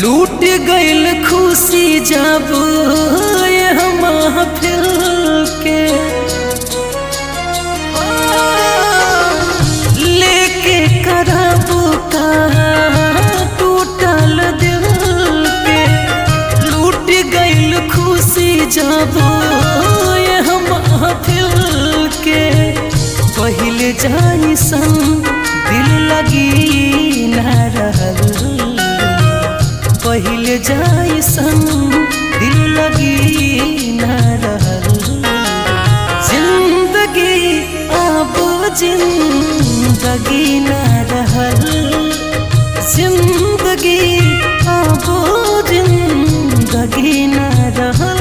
लूट गईल खुशी जब ये महफिल के लेके करब का टूटल दिल के लूट गईल खुशी जब ये महफिल के पहले जाई सन दिल लगी न रहल पहले जाई सन दिल लगी न रहल जिंदगी अब जिंदगी न रहल जिंदगी अब जिंदगी न रहल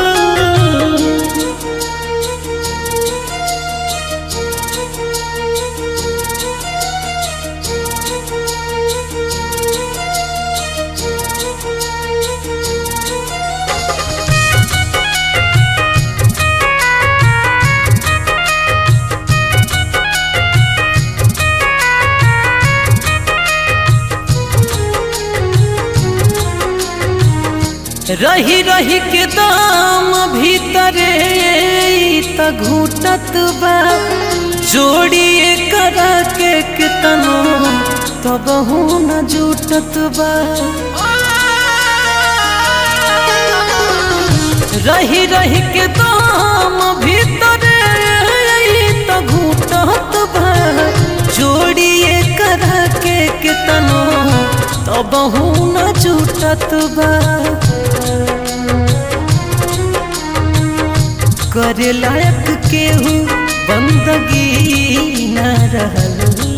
रही रही के दाम भीतरे त घूटत बा जोड़िए करा के कितनो तब न जुटत बा रही रही के दाम भीतरे त घूटत बा जोड़िए करा के कितनो तब न जुटत बा करे लायक केहू बंदगी न रहल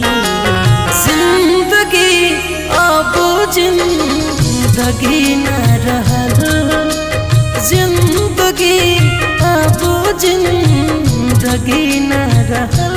जिंदगी अब जिंदगी न रहल जिंदगी अब जिंदगी न रहल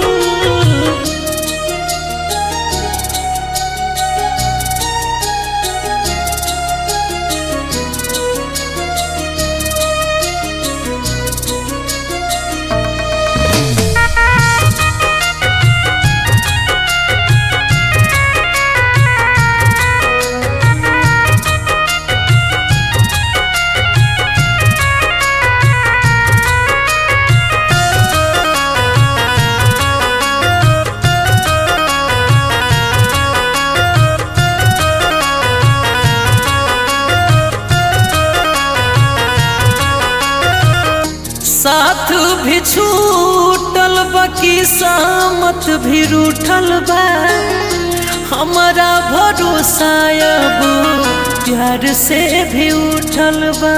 साथ भी छूटल बाकी सामत भी रूठल बा हमारा भरोसा अब प्यार से भी उठल बा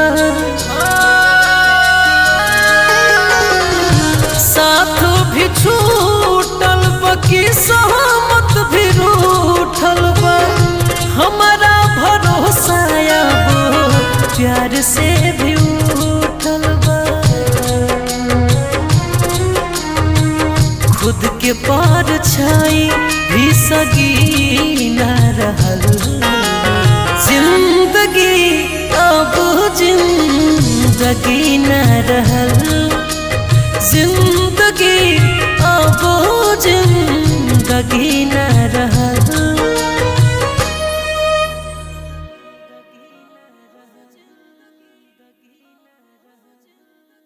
साथ भी छूटल बाकी सहमत भी रूठल बा हमारा भरोसा अब प्यार से भी उठल बा खुद के पार छाई भी सगी न रहल जिंदगी अब जिंदगी न रहल जिंदगी